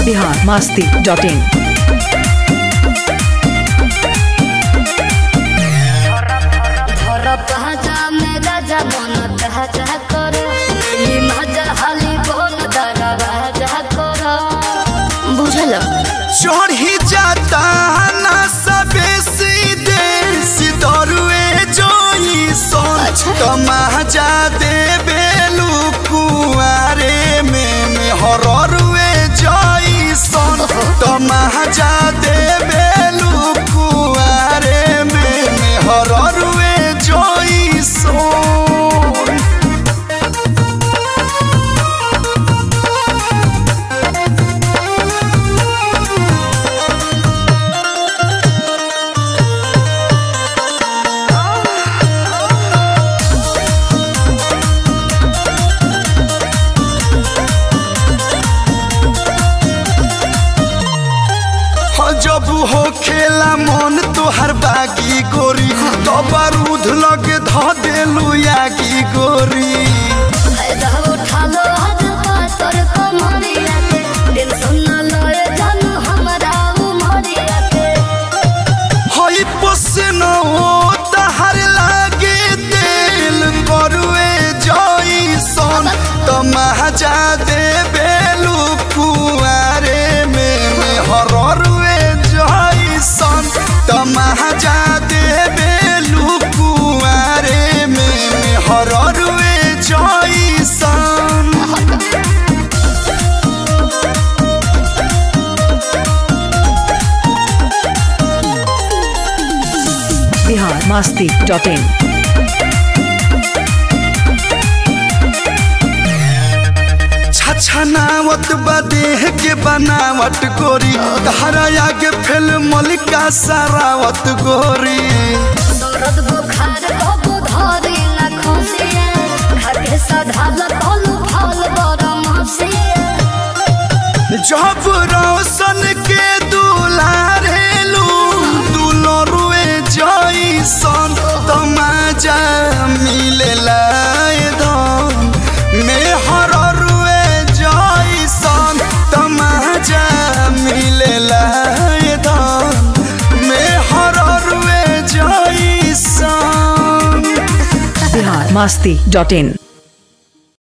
Bihar Masti dot इन धर पहचा में राजा मन तहजा कर ई मजा हाली बोल दरवाजा कर बुझल चढ़ी जाता ना सबे सीधे सितरुए जोई सोन अच्छा। तमाजा दे बेलू कुआरे में में हररुए जोई सोन तमाजा दे बेलू कुआरे में में हररुए जोई सोन हो जब हो खेला मन तोहर बागी गोरी तो बारूद लगे ध देलू यागी गोरी फायदा उठा लो हद पातर कमरिया के दिन सुन लो जानू हमरा उमरिया के हई पोसन ओ तहर लागे दिल करुए जई सन तमाजा दे बेलू कुआरे में में हररुए जई सन तमाजा दे बेलू कुआरे में में हररुए जई सन बिहार मास्ती डॉट इन छछनावत बदेह के बनावट गोरी धारा आगे फेल मलिका सरावत गोरी दर्द बुखार कबू धरी न खसिया खाके सधाल तलू फल बरम हसिया जब रोशन के दुलारेलू दुलरुए जईसन तमाजा मिलेला धन में हररुए जईसन तमाजा मिलेला धन में हररुए जईसन बिहार मास्ती डॉट इन